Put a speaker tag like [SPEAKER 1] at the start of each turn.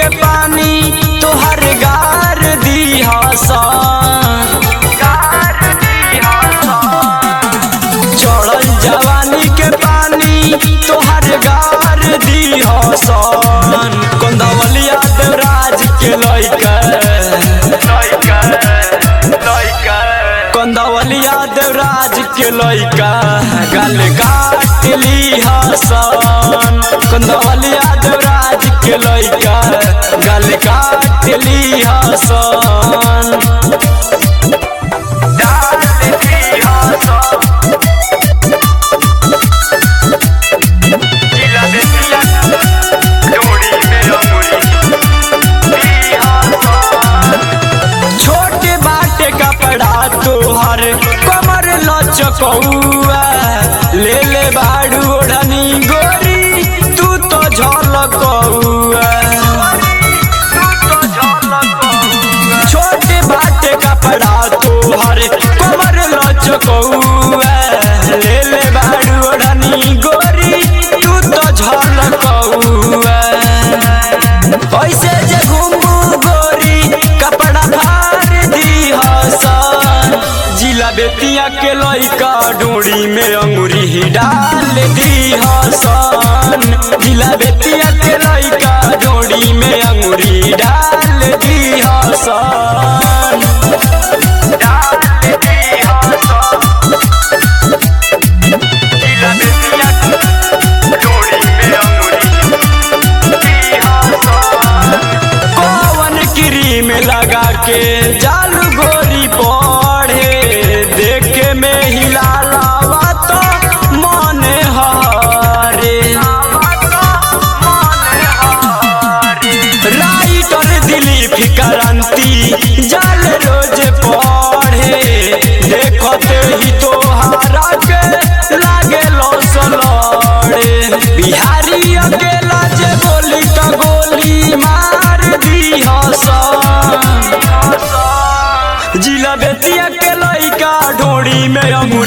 [SPEAKER 1] के पानी तोहर गार दी चढ़ल जवानी के पानी तोहर गार दी सन कंदवलिया देवराज के लइका कंदवलिया देवराज के लइका गल काट ली हसन कंदवलिया देवराज के लइका गल काट ली हसन छोटे बाटे कपड़ा तोहर कमर लचकौआ ले ले बाड़ू ओढ़नी गोरी तू तो झलकौआ छोटे बाटे कपड़ा तोहर कमर लचकौआ ले ले बाड़ू ओढ़नी गोरी तू तो झलकौआ ऐसे जे घूमू गोरी कपड़ा फाड़ दी हसन जिला बेतिया के लइका डोरी में अंगुरी ही डाल दी हसन जिला बेतिया के लइका डोरी में अंगुरी डाल दी हसन पवन क्रीम लगा के जालू गोरी पढ़े देखे में हिला लावा तो मन हरे राइटर दिलीप क्रांति जाल रोज पढ़े देखते ही तोहारा के लागे लड़े बिहारी अकेला जे बोली तो गोली मार दी हसन जिला बेतिया के लइका ढोड़ी में अंगूर